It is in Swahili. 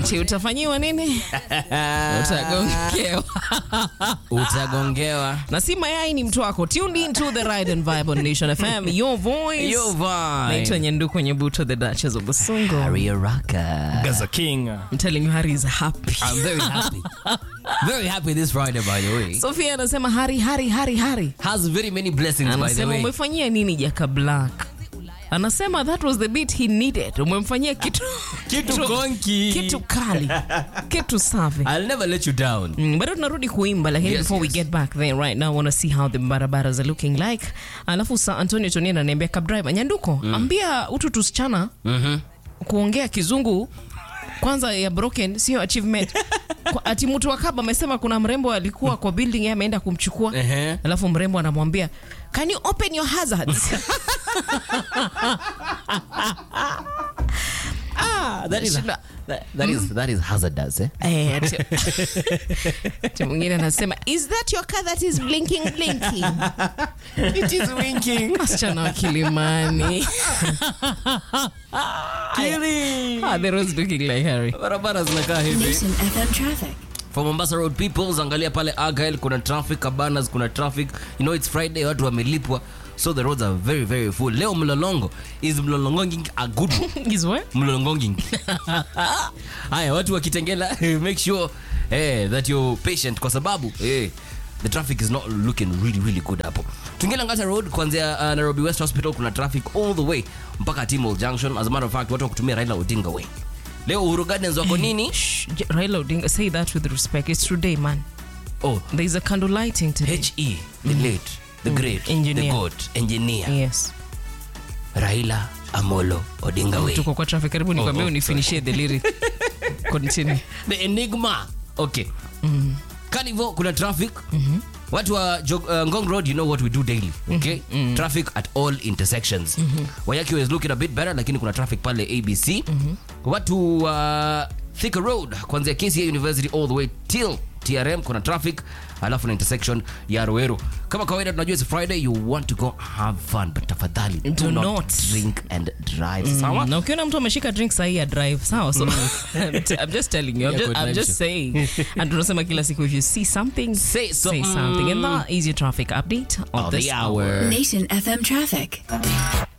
ati utafanyiwa nini? Utagongewa. utagongewa na si mayai ni mtu wako. Tuned in to the ride and vibe on Nation FM. Your voice. Your vibe. Naitwa Nyanduku Nyebuto, the Duchess of Busungu. Harry Araka. Gaza King. I'm telling you, Harry is happy. I'm very happy. very happy this Friday, by the way. Sophia anasema Hari, Hari, Hari, Hari. Has very many blessings, by the Anasema way. umefanyia nini Jaka Black? Anasema that was the beat he needed. Umemfanyia kitu Kitu konki. kitu kali, kitu safi. I'll never let you down. Mm, bado tunarudi kuimba lakini Yes, before we yes. get back there right now I want to see how the barabaras are looking like alafu sa antonio toni ananiambia kabdriver nyanduko ambia utu tusichana kuongea kizungu kwanza ya broken sio achievement Kwa- ati mtu wa kaba amesema kuna mrembo alikuwa kwa building yeye ameenda kumchukua Ehe. alafu mrembo anamwambia can you open your hazards Ah, that is Shida. that, that is that is hazardous, eh? Eh, ati- ati mwingine anasema is that your car that is blinking blinking It is winking. wasichana wa kilimani ah, the roads looking like Harry. Barabara zinakaa hivi. Nation FM traffic. For Mombasa Road people, angalia pale Argyle kuna traffic, Cabanas kuna traffic. You know it's Friday, watu wamelipwa. So the roads are very very full. Leo mlolongo is mlolongonging a good one. Is what? mlolongonging. Haya, watu wakitengela make sure eh, that you're patient kwa sababu eh, the traffic is not looking really really good hapo. Tungela Ngata Road kuanzia uh, Nairobi West Hospital kuna traffic all the way mpaka Timol Junction. As a matter of fact, watu wakutumia Raila Odinga way. Leo Uhuru Gardens wako nini? Shh, J- Raila Odinga, say that with respect. It's today, man. Oh, There's a candle lighting today. HE, the late, the great, Engineer. the god, engineer yes. Raila Amolo Odinga way. Tuko kwa traffic. Karibu nikwambie oh, unifinishie the lyric. Continue. The enigma. Okay. Carnival kuna traffic. Watu wa Jog- uh, Ngong Road, you know what we do daily. Okay? Traffic at all intersections. Wayaki is looking a bit better lakini kuna traffic pale ABC. Watu wa Thika Road kuanzia KCA University all the way till TRM kuna traffic alafu na intersection ya Ruiru. Kama kawaida tunajua it's Friday you want to go have fun but tafadhali do, Do not, not. drink and drive. Sawa? na ukiona mtu ameshika drink sahii ya drive sawa so I'm, t- I'm just telling you I'm Yeah, just, good I'm just mention. saying and tunasema kila siku if you see something Say say something. something and that is your traffic update of, Of this the hour. Nation FM traffic.